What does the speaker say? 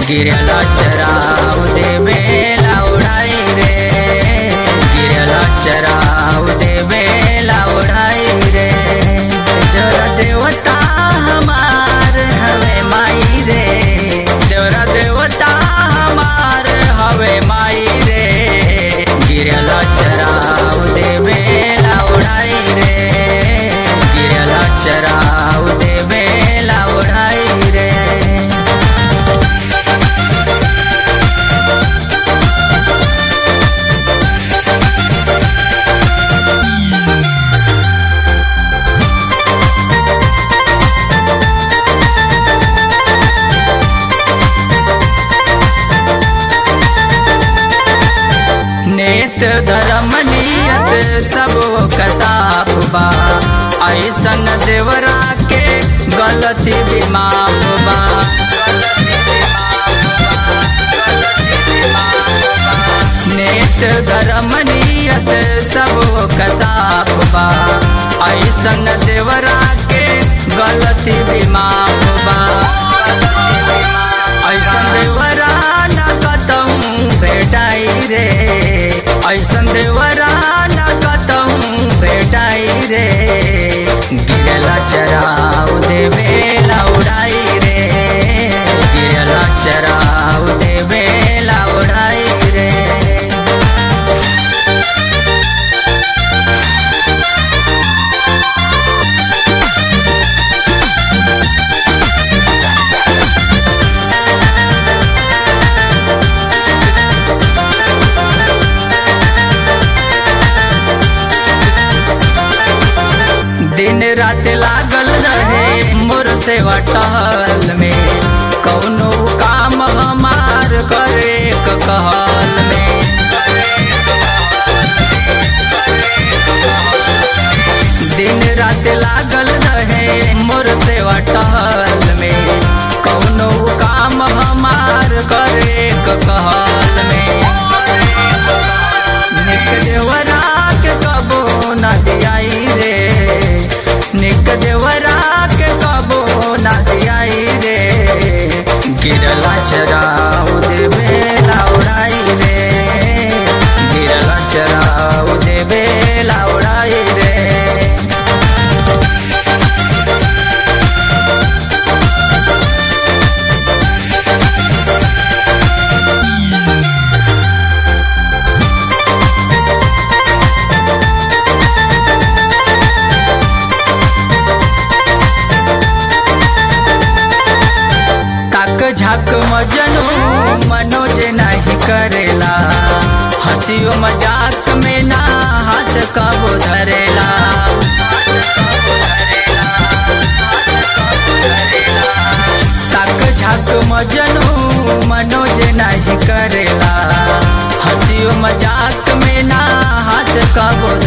गिरला चराव देवेला उड़ाई रे गिरला चराव देवेला उड़ाई रे जरा देवता हमार हवे माई रे जरा देवता हमार हवे माई रे गिरला चराव देवेला उड़ाई रे गिरला चराव देवेला उड़ाई रे नेत धर्म नियत सब कसाप बा ऐसन देवरा के गलती भी माफ बा नेत धर्म नियत सब कसाप बा ऐसन देवरा के गलती भी माफ बा ऐसन देवरा न कतहूँ भेटाई रे ऐसन देवरा न कतहूँ भेटाई रे गिरला चराव देवेला उड़ाई रे गिरला चराव देवेला उड़ाई रे दिन रात लागल रहे मोर सेवा टहल में कौनो काम हमार करे क कहल में दिन रात लागल रहे मोर सेवा टहल में कौनो काम हमार करे क कहल में निक देवरा के कबो न दियाई रे निक देवरा के कबो न दियाई रे गिरला चराउ देवे लाउड़ाई रे गिरला चराउ देवे लाउड़ाई रे ताक झाक मजनू मनोज नहीं करेला हंसियो मजाक में ना हाथ कबो धरेला ताक झाक मजनू मनोज नहीं करेला हंसियो मजाक में ना हाथ कबो